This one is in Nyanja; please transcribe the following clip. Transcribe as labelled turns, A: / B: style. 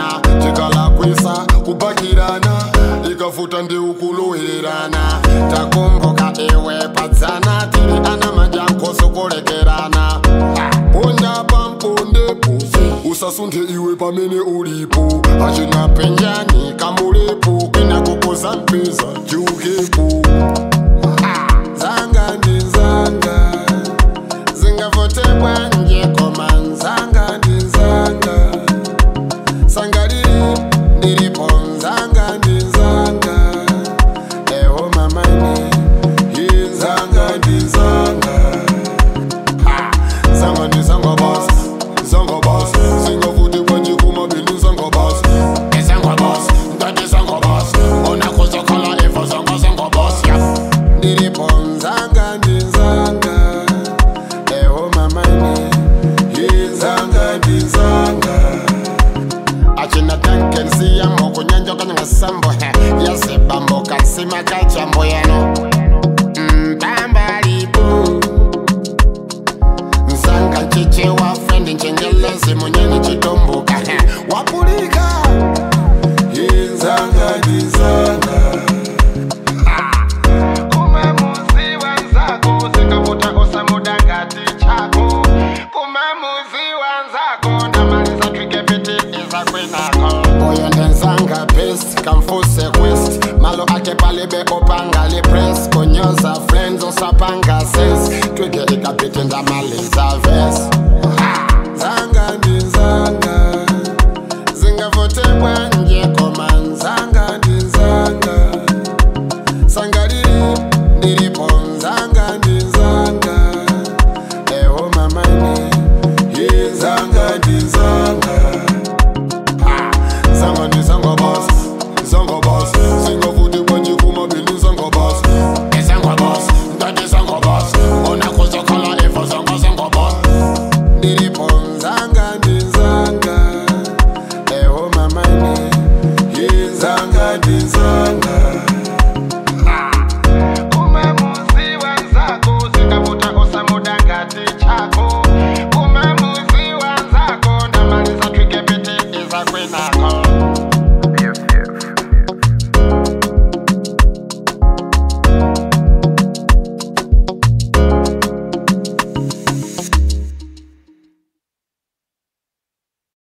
A: chikalakwisa kupakirana ikafuta ndiukulowererana takumbuka iwe padzana tiri ana majankoso kulekerana ponya pampondepo usasunthe iwe pamene ulipo achina penjani kamulepo kwina kukoza mpeza chiukepo zanga ndi zanga zingavotebwa nje koma nzanga ndi nzanga sangalili ndilipo nzanga ndi nzanga eho mamani iyi nzanga ndi nzanga zanga ndi zanga basi zanga basi zingavutikwa njikuma bili zanga basi izanga basi ndati zanga basi unakuzokhala ivo zanga zanga basi ndilipo nzanga ndi nzanga eho mamani iyi nzanga ndi nzanga achina tankensiyamo kunyanja kanyanga sambo yazebambo kansima kachambo yano mpambalipo nzanga nchichewa frendi nchengelezi munyeni chitomboka wapulika inzanga ndizanga kumamuziwa nzako zikavuta osamudangati chako kumamuziwa nzako ndamaliza twikepiti izakwenako uyo ndenzanga best kamfuse west malo ake palibe opanga lipress konyoza friends osapanga ses twige ikapiti ndamaliza ves zanga ndi nzanga zingavotebwa nje koma nzanga ndi nzanga sangalili ndilipo nzanga ndi nzanga eho mamani iyi nzanga ndi nzanga zanga ndi zanga basi zanga basi zingavutikwa njikuma bili zanga basi izanga basi ndati zanga basi unakuzokhala ivo zanga zanga basi ndilipo nzanga ndi nzanga eho mamani iyi nzanga ndi nzanga kumamuziwa nzako zikavuta osamudangati chako kumamuziwa nzako ndamaliza twikepiti izakwenako